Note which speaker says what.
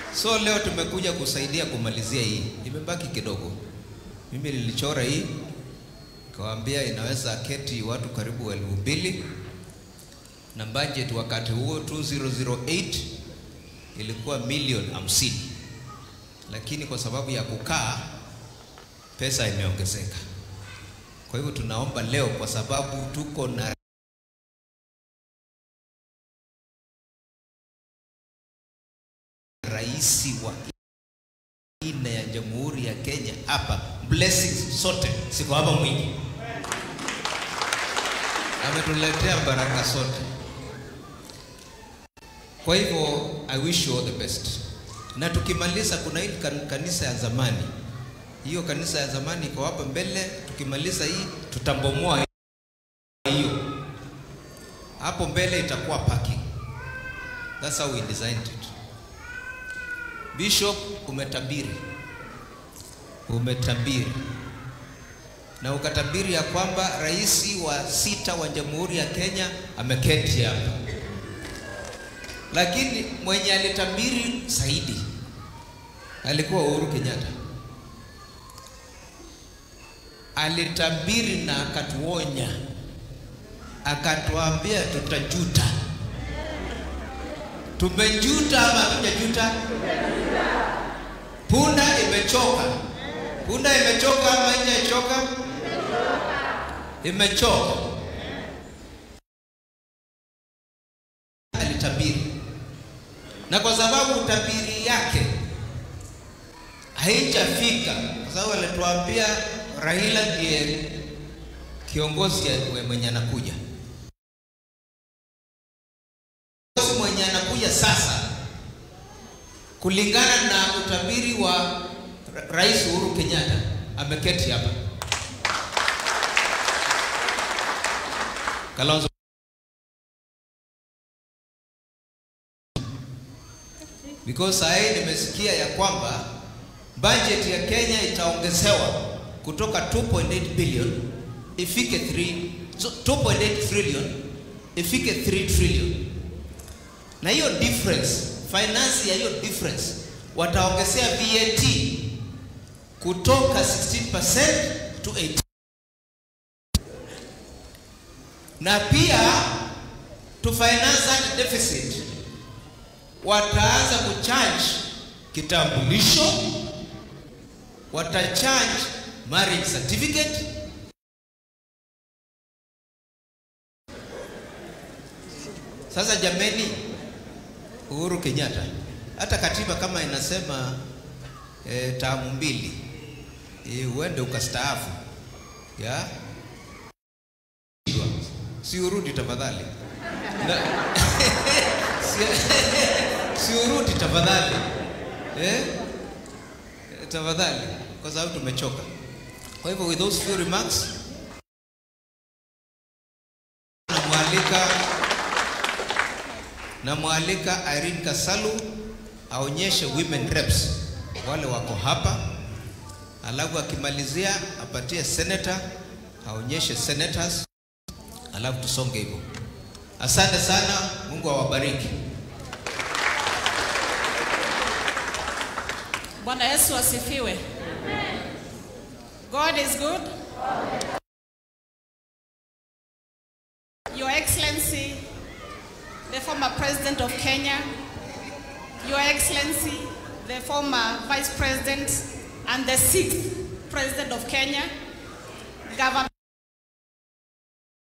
Speaker 1: So leo tumekuja kusaidia kumalizia hii, imebaki kidogo. Mimi nilichora hii kawaambia inaweza keti watu karibu elfu mbili na budget wakati huo 2008 ilikuwa milioni hamsini, lakini kwa sababu ya kukaa pesa imeongezeka. Kwa hivyo tunaomba leo, kwa sababu tuko na rais wa nne ya Jamhuri ya Kenya hapa, blessings sote siko hapa mwingi, ametuletea baraka sote. Kwa hivyo I wish you all the best. Na tukimaliza, kuna hii kan- kanisa ya zamani, hiyo kanisa ya zamani iko hapa mbele. Tukimaliza hii tutambomoa hiyo, hapo mbele itakuwa parking. That's how we designed it. Bishop, umetabiri, umetabiri na ukatabiri ya kwamba rais wa sita wa Jamhuri ya Kenya ameketi hapa, lakini mwenye alitabiri zaidi alikuwa Uhuru Kenyatta. Alitabiri na akatuonya, akatuambia tutajuta. Tumejuta ama hatujajuta? Punda imechoka. Punda imechoka ama haijachoka? Imechoka. Alitabiri, na kwa sababu utabiri yake haijafika, kwa sababu alituambia Raila ndiye kiongozi ya- mwenye anakuja kiongozi mwenye anakuja sasa, kulingana na utabiri wa Ra- Rais Uhuru Kenyatta, ameketi hapa Kalonzo. Because saa hii nimesikia ya kwamba budget ya Kenya itaongezewa kutoka 2.8 billion ifike 3 so 2.8 trillion ifike 3 trillion na hiyo difference finance ya hiyo difference wataongezea VAT kutoka 16% to 18 na pia to finance that deficit wataanza kucharge kitambulisho, watacharge marriage certificate Sasa jameni, Uhuru Kenyatta, hata katiba kama inasema e, taamu mbili e, uende ukastaafu ya si urudi tafadhali na, si, si urudi tafadhali eh? Tafadhali, kwa sababu tumechoka. Kwa hivyo with those few remarks namwalika namwalika Irene Kasalu aonyeshe women reps wale wako hapa, alafu akimalizia apatie senator aonyeshe senators, alafu tusonge hivyo. Asante sana, Mungu awabariki.
Speaker 2: Bwana Yesu asifiwe. God is good. Your Excellency, the former President of Kenya, Your Excellency, the former Vice President and the sixth President of Kenya, Governor